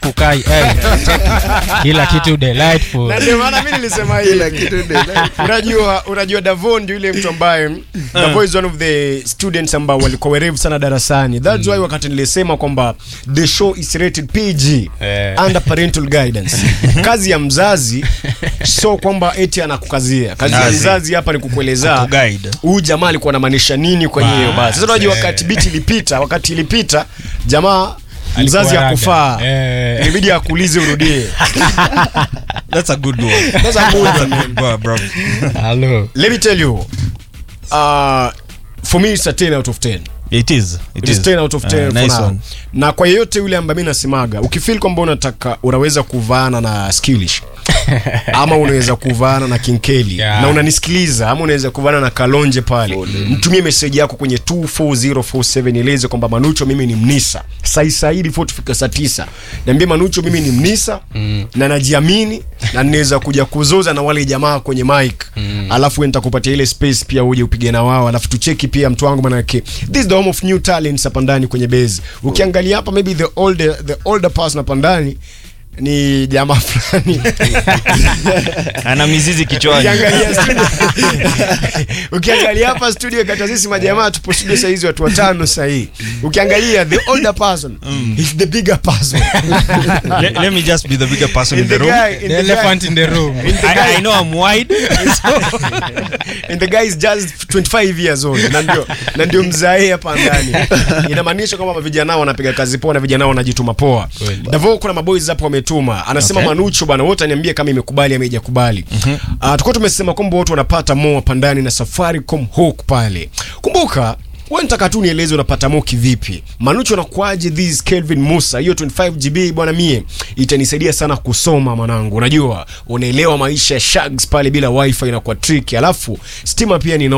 kukai eh, check. kila kitu delightful na ndio maana mi nilisema hivi unajua unajua Davon ndio yule mtu ambaye Davon is one of the students ambao walikuwa werevu sana darasani that's why wakati nilisema kwamba the show is rated PG Eh. under parental guidance kazi ya mzazi so kwamba eti anakukazia kazi ya Kazi. mzazi hapa ni kukueleza Kuguide. huyu jamaa alikuwa anamaanisha nini kwenye hiyo basi sasa unajua eh. wakati biti ilipita wakati ilipita jamaa mzazi Alikuwa akufaa raga. Eh. ilibidi akuulize urudie That's a good one. That's a good one, man. Bro, bro. Hello. let me tell you uh, for me it's a 10 out of 10 It is. It is 10 out of 10 Uh, for nice now. one. na kwa yeyote yule ambaye mi nasemaga ukifil kwamba unataka unaweza kuvaana na skilish ama unaweza kuvaana na kinkeli Yeah. na unanisikiliza ama unaweza kuvaana na kalonje pale mtumie meseji yako kwenye 24047 eleze kwamba manucho mimi ni mnisa sai sai before tufika saa tisa niambie manucho mimi ni mnisa mm. na najiamini na ninaweza kuja kuzoza na wale jamaa kwenye mic mm. alafu nitakupatia ile space pia uje upige na wao alafu tucheki pia mtu wangu manake this is the home of new talents hapa ndani kwenye base ukiangalia hapa maybe the older the older person hapa ndani ni jamaa fulani ana mizizi kichwani ukiangalia studio ukiangalia hapa studio kati ya sisi majamaa tupo studio saizi watu watano sahii ukiangalia the older person is the bigger person let, let me just be the bigger person in in the the room guy in The the elephant guy in the room. in the I, guy I know I'm wide and the guy is just 25 years old na ndio na ndio mzae hapa ndani inamaanisha kwamba vijana wanapiga kazi poa na vijana wanajituma poa Kweli. Davo kuna maboys hapo wametuma anasema Okay. Manucho bwana wote aniambie kama imekubali ama haijakubali mm tulikuwa tumesema kwamba watu wanapata mo hapa ndani na Safaricom hook pale kumbuka wewe nitaka tu nieleze unapata mo kivipi Manucho anakuaje this Kelvin Musa hiyo 25 GB bwana mie itanisaidia sana kusoma mwanangu unajua unaelewa maisha ya shags pale bila wifi inakuwa tricky alafu stima pia ni